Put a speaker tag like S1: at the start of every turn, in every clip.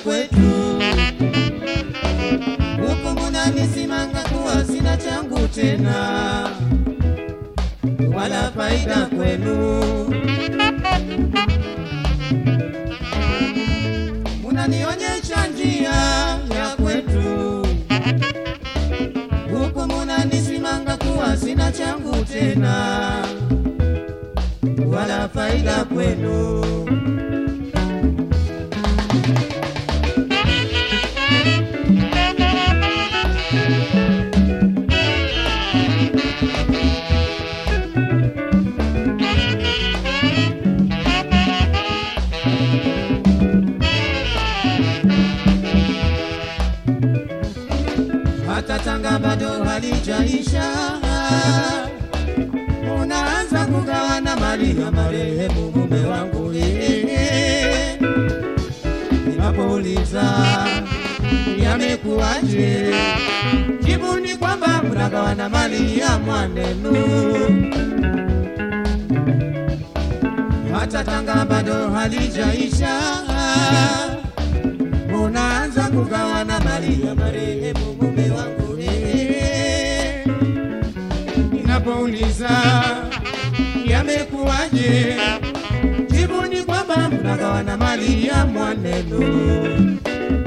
S1: kwetu huku munanisimanga kuwa sina changu tena wala faida kwenu munanionyesha njia ya kwetu huku munanisimanga kuwa sina changu tena wala faida kwenu hata tanga bado halijaisha, unaanza kugawana mali ya marehemu mume wangu. eh. Ninapouliza yamekuwaje, jibu ni kwamba mnagawana mali ya mwanenu. Hata tanga bado halijaisha unaanza kugawana mali ya marehemu mume wangu. eh. Ninapouliza yamekuwaje, jibu ni kwamba mnagawana mali ya mwanenu.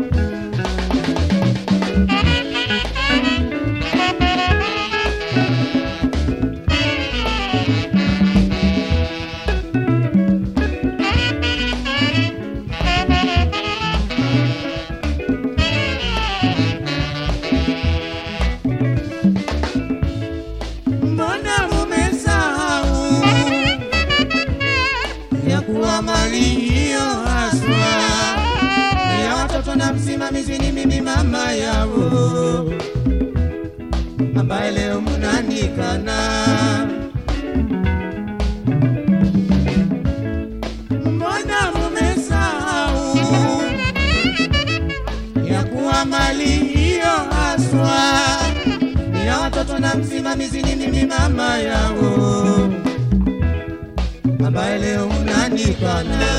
S1: Mbona mumesahau ya kuwa mali hiyo haswa ni ya watoto na msimamizi ni mimi mama yao, ambaye leo mnanikana. Mbona mumesahau ya kuwa mali hiyo haswa ni ya watoto na msimamizi ni mimi mama yao, ambaye leo unanikana.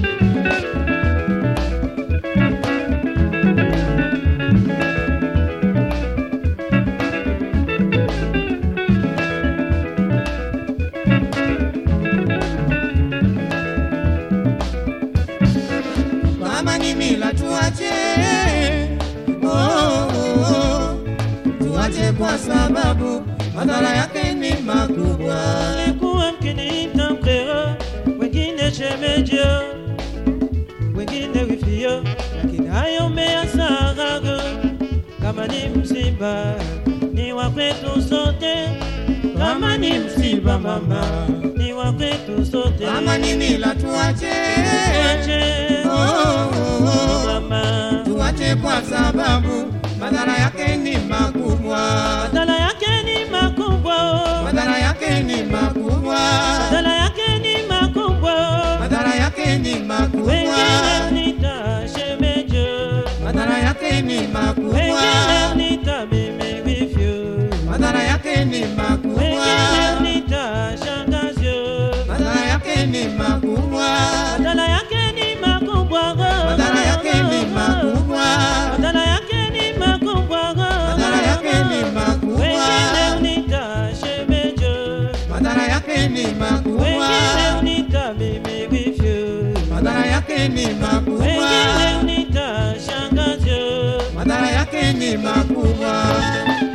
S1: Kama ni mila tuache, oh, oh, oh. tuache kwa sababu madhara yake ni makubwa.
S2: Alikuwa mkiniita mkeo, wengine shemejo, wengine wifio, lakini hayo mmeyasahau. Kama ni msiba ni wa kwetu sote, kama ni msiba mama ni wa kwetu sote.
S1: Kama ni mila tuache,
S2: Tuache,
S1: oh, oh, oh.
S2: mama,
S1: tuache kwa sababu madhara yake ni makubwa.
S2: madhara yake ni makubwa, oh.
S1: Madhara yake ni makubwa.
S2: madhara yake ni makubwa, oh.
S1: Madhara yake ni makubwa.
S2: wengine nita shemejo
S1: Madhara yake ni makubwa.
S2: wengine nita mimi wifyo
S1: Madhara yake ni makubwa.
S2: wengine nita shangazyo
S1: Madhara yake ni makubwa.
S2: madhara yake ni makubwa go.
S1: Madhara yake ni makubwa.
S2: madhara yake ni makubwa go.
S1: Madhara yake ni makubwa.
S2: wengine nita shemejo
S1: Madhara yake ni makubwa.
S2: wengine nita mimi wifyo
S1: Madhara yake ni makubwa.
S2: wengine nita shangazyo
S1: Madhara yake ni makubwa.